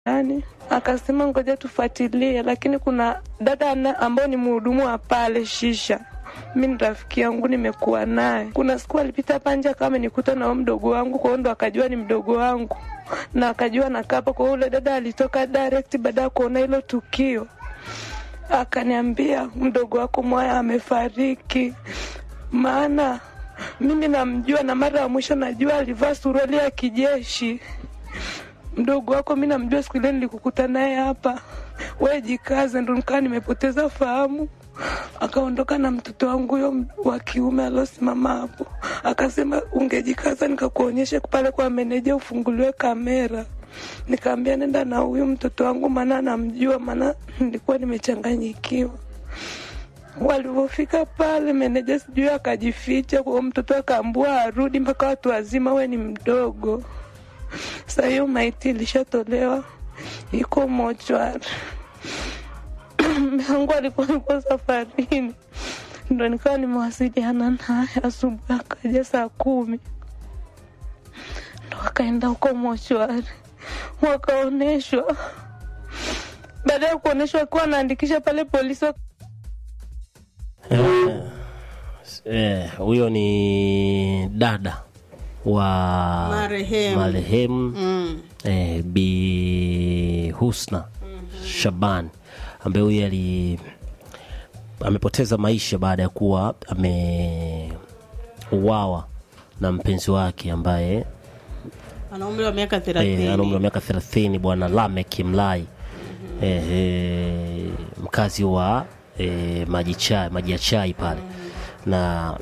yani akasema ngoja tufuatilie, lakini kuna dada ambao ni mhudumu wa pale shisha mi ni rafiki yangu nimekuwa naye. Kuna siku alipita panje akawa amenikuta nao mdogo wangu, kwa hiyo ndo akajua ni mdogo wangu na akajua nakapa. Kwa hiyo ule dada alitoka direct baada ya kuona hilo tukio, akaniambia mdogo wako Mwaya amefariki, maana mimi namjua na mara ya mwisho najua alivaa suruali ya kijeshi. Mdogo wako mi namjua, siku ile nilikukuta naye hapa, we jikaze. Ndo nikaa nimepoteza fahamu akaondoka na mtoto wangu huyo wa kiume aliosimama hapo, akasema ungejikaza nikakuonyeshe pale kwa meneja ufunguliwe kamera. Nikaambia nenda na huyu mtoto wangu, maana anamjua, maana nilikuwa nimechanganyikiwa. Walivyofika pale, meneja sijui akajificha kwao, mtoto akaambua arudi mpaka watu wazima, we ni mdogo. Sa hiyo maiti ilishatolewa iko mochwari yangu alikuwa niko safarini, ndo nikawa nimewasiliana naye asubuhi, akaja saa kumi ndo akaenda huko mochwari wakaonyeshwa. Baada ya kuonyeshwa akiwa anaandikisha pale polisi huyo eh, ni dada wa Marehemu. marehemu Mm. eh, Bi Husna Shaban ambaye huyu ali amepoteza maisha baada ya kuwa ameuawa na mpenzi wake ambaye ana umri wa miaka eh, ana umri wa thelathini miaka thelathini bwana Lamek Mlai eh, eh, mkazi wa eh, maji chai maji ya chai pale na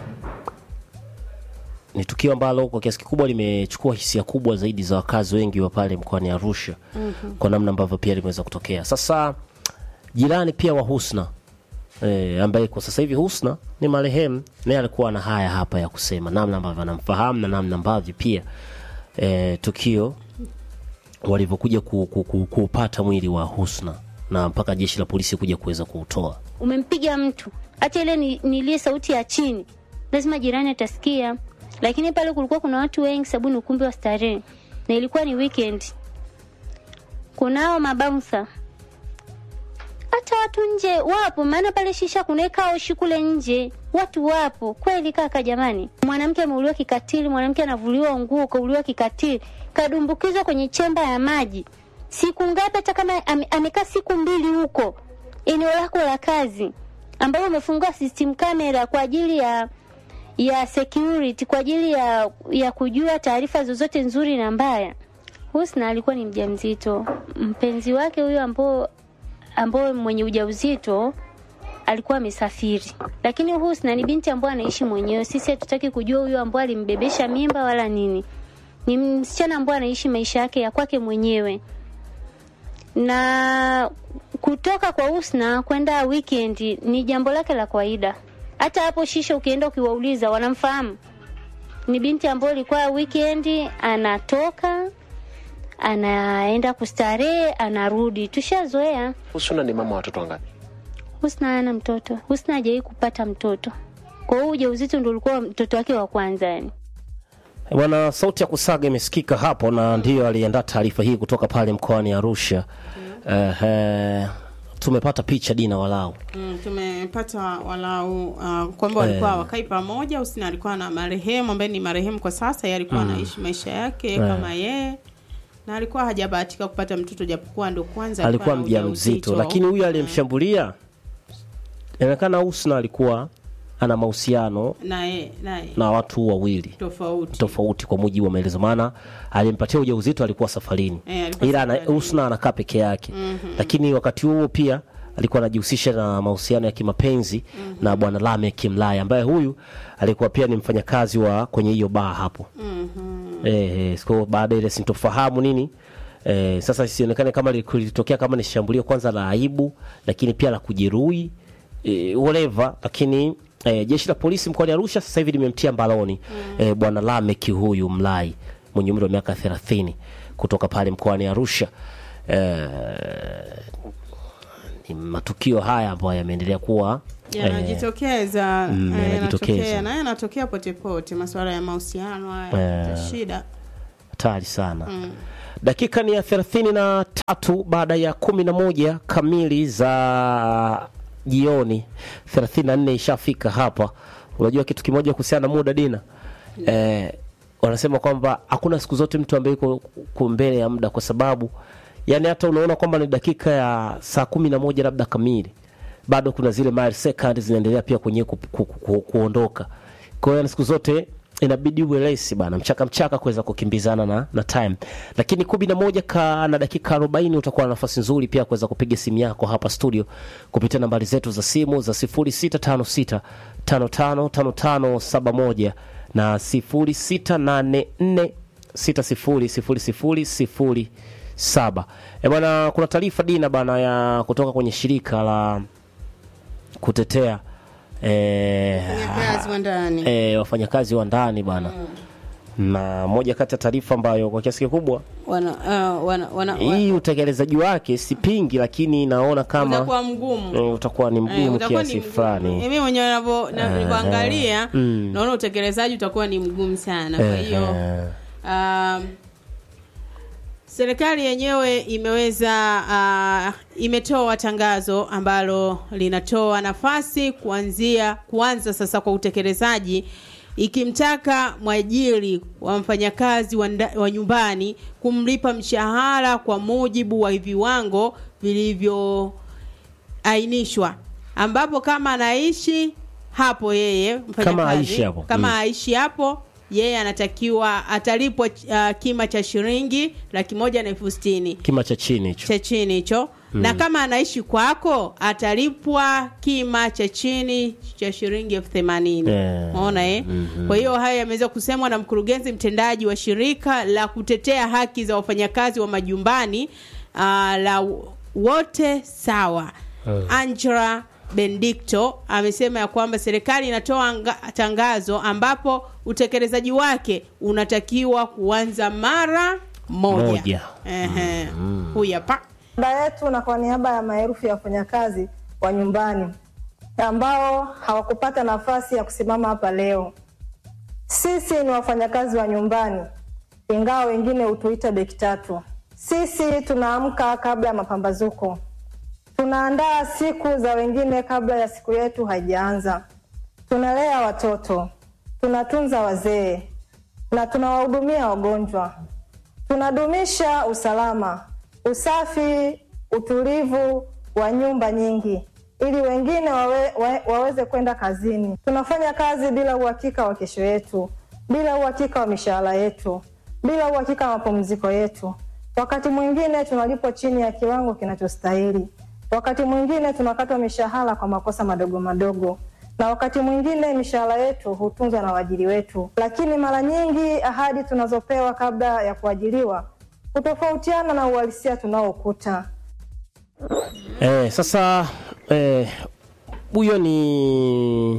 ni tukio ambalo kwa kiasi kikubwa limechukua hisia kubwa zaidi za wakazi wengi wa pale mkoani Arusha kwa namna ambavyo pia limeweza kutokea. Sasa jirani pia wa Husna e, ambaye kwa sasa hivi Husna ni marehemu, naye alikuwa na haya hapa ya kusema, namna ambavyo anamfahamu na namna ambavyo pia e, tukio walivyokuja ku, ku, ku, kuupata mwili wa Husna na mpaka jeshi la polisi kuja kuweza kuutoa. umempiga mtu, hata ile ni- nilie sauti ya chini, lazima jirani atasikia. Lakini pale kulikuwa kuna watu wengi, sababu ni ukumbi wa starehe na ilikuwa ni weekend. Kunao mabaunsa, hata watu nje wapo, maana pale shisha kunaweka oshi kule nje, watu wapo kweli. Kaka jamani, mwanamke ameuliwa kikatili, mwanamke anavuliwa nguo, kauliwa kikatili, kadumbukizwa kwenye chemba ya maji siku ngapi? Hata kama ame- amekaa siku mbili huko eneo lako la kazi, ambayo umefungua system camera kwa ajili ya ya security, kwa ajili ya ya kujua taarifa zozote nzuri na mbaya. Husna alikuwa ni mjamzito, mpenzi wake huyo ambao ambao mwenye ujauzito alikuwa amesafiri, lakini Husna ni binti ambaye anaishi mwenyewe. Sisi hatutaki kujua huyo ambaye alimbebesha mimba wala nini. Ni msichana ambaye anaishi maisha yake ya kwake mwenyewe, na kutoka kwa Husna kwenda weekend ni jambo lake la kawaida. Hata hapo shisha ukienda ukiwauliza, wanamfahamu. Ni binti ambayo ilikuwa weekend anatoka anaenda kustarehe, anarudi. Tushazoea. Husna ni mama wa watoto wangapi? Husna hana mtoto. Husna hajawahi kupata mtoto, kwa hiyo ujauzito ndio ulikuwa mtoto wake wa kwanza yani. Bwana, sauti ya kusaga imesikika hapo, na ndiyo aliandaa taarifa hii kutoka pale mkoani Arusha. Ehe, tumepata picha Dina walau Mm, tumepata walau uh, kwamba walikuwa wakai pamoja. Husna alikuwa na marehemu ambaye ni marehemu kwa sasa, yeye alikuwa anaishi maisha yake kama yeye na alikuwa hajabahatika kupata mtoto, japokuwa ndo kwanza alikuwa na mjamzito, lakini huyu aliyemshambulia inaonekana Husna alikuwa ana mahusiano naye naye na watu wawili tofauti tofauti kwa mujibu wa maelezo, maana aliyempatia ujauzito alikuwa safarini, Eh, alikuwa ila ana- safarini. Husna anakaa peke yake lakini wakati huo pia alikuwa anajihusisha na mahusiano ya kimapenzi na bwana Lamek Mlaya ambaye huyu alikuwa pia ni mfanyakazi wa kwenye hiyo baa hapo eh, eh, so baada ya ile sintofahamu nini eh, sasa isionekane kama lilitokea kama ni shambulio kwanza la aibu, lakini pia la kujeruhi eh, whatever, lakini eh, jeshi la polisi mkoani Arusha sasa hivi limemtia mbaloni eh, bwana Lamek huyu Mlai mwenye umri wa miaka 30 kutoka pale mkoani Arusha eh, ni matukio haya ambayo yameendelea kuwa eh, yanajitokeza mm, eh, yanajitokeza. yanatokea na yanatokea pote pote, masuala ya mahusiano haya Eh. ya shida hatari sana dakika ni ya thelathini na tatu baada ya kumi na moja kamili za jioni, thelathini na nne ishafika hapa. Unajua kitu kimoja kuhusiana na muda Dina, eh, wanasema kwamba hakuna siku zote mtu ambaye yuko yuko mbele ya muda, kwa sababu yani hata unaona kwamba ni dakika ya saa kumi na moja labda kamili, bado kuna zile millisecond zinaendelea pia kwenye ku, ku, ku, ku, kuondoka. Kwa hiyo siku zote inabidi uwe resi bana, mchaka mchaka kuweza kukimbizana na, na time. Lakini kumi na moja ka na dakika arobaini utakuwa na nafasi nzuri pia kuweza kupiga simu yako hapa studio kupitia nambari zetu za simu za 0656 5555 71 na 0684 6000 saba. E bwana, kuna taarifa Dina bana ya kutoka kwenye shirika la kutetea eh, Wafanyakazi wa ndani. eh, wafanyakazi wa ndani bana na moja kati ya taarifa ambayo kwa kiasi kikubwa wana, uh, wana, wana, hii utekelezaji wake sipingi, lakini naona kama utakuwa mgumu eh, utakuwa ni Eh, mgumu utakuwa ni kiasi mgumu. fulani. Mimi mwenyewe navyo- na- nilivyoangalia Mm. naona utekelezaji utakuwa ni mgumu sana. Kwa Eh, hiyo eh. um, serikali yenyewe imeweza uh, imetoa tangazo ambalo linatoa nafasi kuanzia kuanza sasa kwa utekelezaji ikimtaka mwajiri wa mfanyakazi wa, nda- wa nyumbani kumlipa mshahara kwa mujibu wa viwango vilivyoainishwa ambapo kama anaishi hapo yeye mfanyakazi, Kama aishi hapo. kama Mm. aishi hapo yeye anatakiwa atalipwa uh, kima cha shilingi laki moja na elfu sitini Kima cha chini hicho. cha chini hicho na kama anaishi kwako atalipwa kima cha chini cha shilingi elfu themanini Eh. maona eh? kwa hiyo haya yameweza kusemwa na mkurugenzi mtendaji wa shirika la kutetea haki za wafanyakazi wa majumbani uh, la wote sawa angela bendicto amesema ya kwamba serikali inatoa anga- tangazo ambapo utekelezaji wake unatakiwa kuanza mara moja, Moja. Ehe. huyu hapa niaba yetu na kwa niaba ya maelfu ya wafanyakazi wa nyumbani ambao hawakupata nafasi ya kusimama hapa leo. Sisi ni wafanyakazi wa nyumbani, ingawa wengine hutuita beki tatu. Sisi tunaamka kabla ya mapambazuko, tunaandaa siku za wengine kabla ya siku yetu haijaanza. Tunalea watoto, tunatunza wazee na tunawahudumia wagonjwa tunadumisha usalama, usafi, utulivu wa nyumba nyingi ili wengine wawe, wa, waweze kwenda kazini. Tunafanya kazi bila uhakika wa kesho yetu, bila uhakika wa mishahara yetu, bila uhakika wa mapumziko yetu. Wakati mwingine tunalipwa chini ya kiwango kinachostahili, wakati mwingine tunakatwa mishahara kwa makosa madogo madogo na wakati mwingine mishahara yetu hutunzwa na waajiri wetu, lakini mara nyingi ahadi tunazopewa kabla ya kuajiriwa hutofautiana na uhalisia tunaokuta. Eh, sasa eh, huyo ni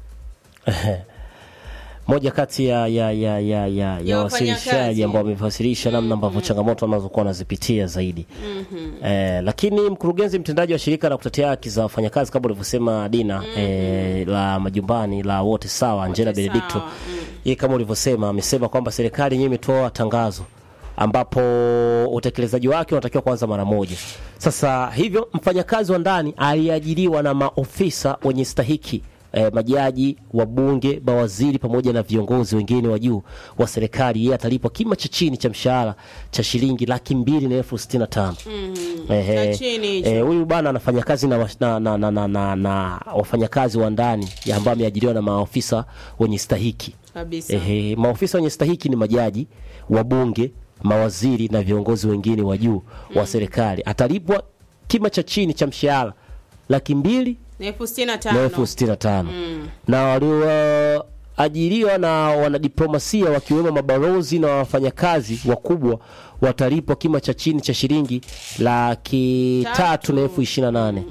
moja kati ya ya ya ya ya, ya wasilishaji wafanyakazi. ambao wamefasirisha namna ambavyo changamoto wanazokuwa wanazipitia zaidi. Eh, lakini mkurugenzi mtendaji wa shirika la kutetea haki za wafanyakazi kama ulivyosema Dina eh, la majumbani la wote sawa Angela Wote Benedicto Sawa, mm. yeye kama ulivyosema amesema kwamba serikali yenyewe imetoa tangazo ambapo utekelezaji wake unatakiwa kuanza mara moja. Sasa hivyo mfanyakazi wa ndani aliajiriwa na maofisa wenye stahiki eh, majaji, wabunge, mawaziri pamoja na viongozi wengine wa juu wa serikali, yeye atalipwa kima cha chini cha mshahara cha shilingi laki mbili na elfu sitini na tano. Ehe. Cha chini hicho. Eh, huyu bana anafanya kazi na, wa- na, na, na, na, na, na wafanyakazi wa ndani ya ambao ameajiriwa na maofisa wenye stahiki. kabisa Ehe, maofisa wenye stahiki ni majaji, wabunge, mawaziri na viongozi wengine wa juu wa serikali. Atalipwa kima cha chini cha mshahara laki mbili na elfu sitini na na tano elfu sitini na tano na walioajiriwa na wanadiplomasia wakiwemo mabalozi na wafanyakazi wakubwa watalipwa kima cha chini cha shilingi laki Tatu. tatu na elfu ishirini na nane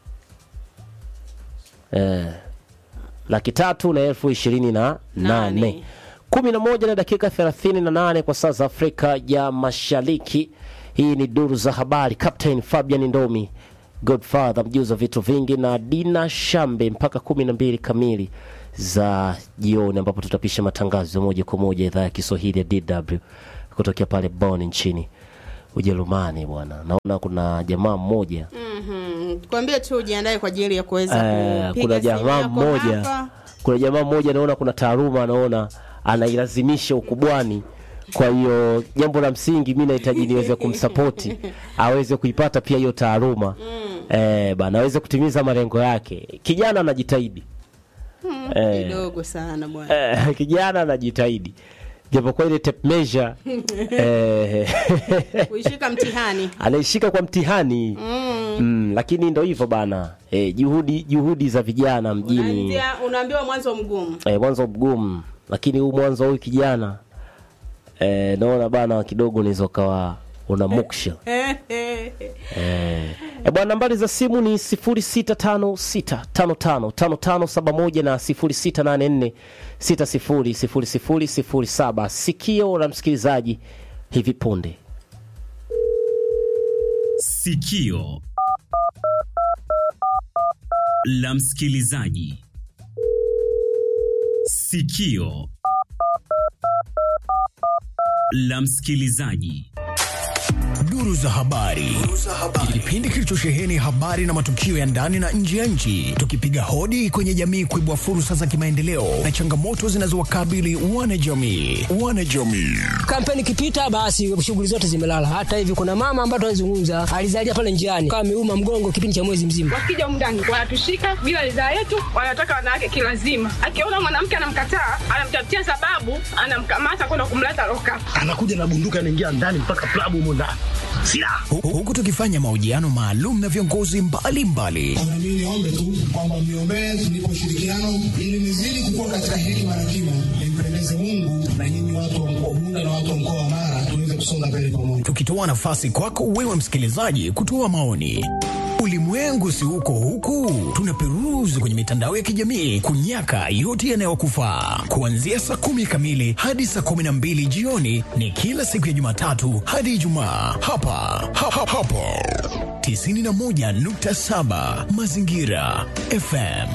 eh, laki tatu na elfu ishirini na nane Nane. kumi na moja na dakika thelathini na nane kwa saa za Afrika ya Mashariki. Hii ni duru za habari. Captain Fabian Ndomi, Godfather mjuzi wa vitu vingi, na Dina Shambe mpaka kumi na mbili kamili za jioni, ambapo tutapisha matangazo ya moja kwa moja idhaa ya Kiswahili ya DW kutokea pale Bonn nchini Ujerumani bwana. Naona kuna jamaa mmoja Mhm. Kwambie tu ujiandae kwa ajili ya kuweza eh, kupiga kuna simu jamaa yako mmoja hapa. kuna jamaa mmoja naona kuna taaluma anaona anailazimisha ukubwani. Kwa hiyo jambo la msingi mi nahitaji niweze kumsapoti aweze kuipata pia hiyo taaluma eh, bana aweze kutimiza malengo yake. Kijana anajitahidi eh, kidogo sana bwana. eh, kijana anajitahidi japokuwa ile tape measure eh, Kuishika mtihani. anaishika kwa mtihani mm. Mm, lakini ndo hivyo bana eh, juhudi juhudi za vijana mjini Unaanzia unaambiwa mwanzo mgumu. eh, mwanzo mgumu, lakini huu mwanzo huyu kijana eh, naona bana kidogo unaweza ukawa una muksha eh. Eh, bwana nambari za simu ni 0656555571 na 0684600007. Sikio la msikilizaji hivi punde. Sikio la msikilizaji. Sikio la msikilizaji. Duru za habari, kipindi kilichosheheni habari na matukio ya ndani na nje ya nchi, tukipiga hodi kwenye jamii kuibua fursa za kimaendeleo na changamoto zinazowakabili wanajamii. Wanajamii kampeni ikipita basi shughuli zote zimelala. Hata hivi kuna mama ambaye tunazungumza alizalia pale njiani kama ameuma mgongo kipindi cha mwezi mzima. wakija mndani wanatushika bila ridhaa yetu, wanataka wanawake kilazima. Akiona mwanamke anamkataa, anamtafutia sababu, anamkamata kwenda kumleta loka. anakuja na bunduki anaingia ndani mpaka klabu humo ndani silaha Hu- huku tukifanya mahojiano maalum na viongozi mbalimbali Mimi niombe tu kwamba mniombee tunipe ushirikiano ili nizidi kukua katika hekima na kima, nimpendeze Mungu na nyinyi watu wa mkoa wa Bunda na watu wa mkoa wa Mara tuweze kusonga mbele pamoja. tukitoa nafasi kwako wewe msikilizaji kutoa maoni. Ulimwengu si huko huku, tunaperuzi kwenye mitandao ya kijamii kunyaka yote yanayokufaa. Kuanzia saa kumi kamili hadi saa kumi na mbili jioni ni kila siku ya Jumatatu hadi Ijumaa hapa ha, ha, hapo 91.7 Mazingira FM.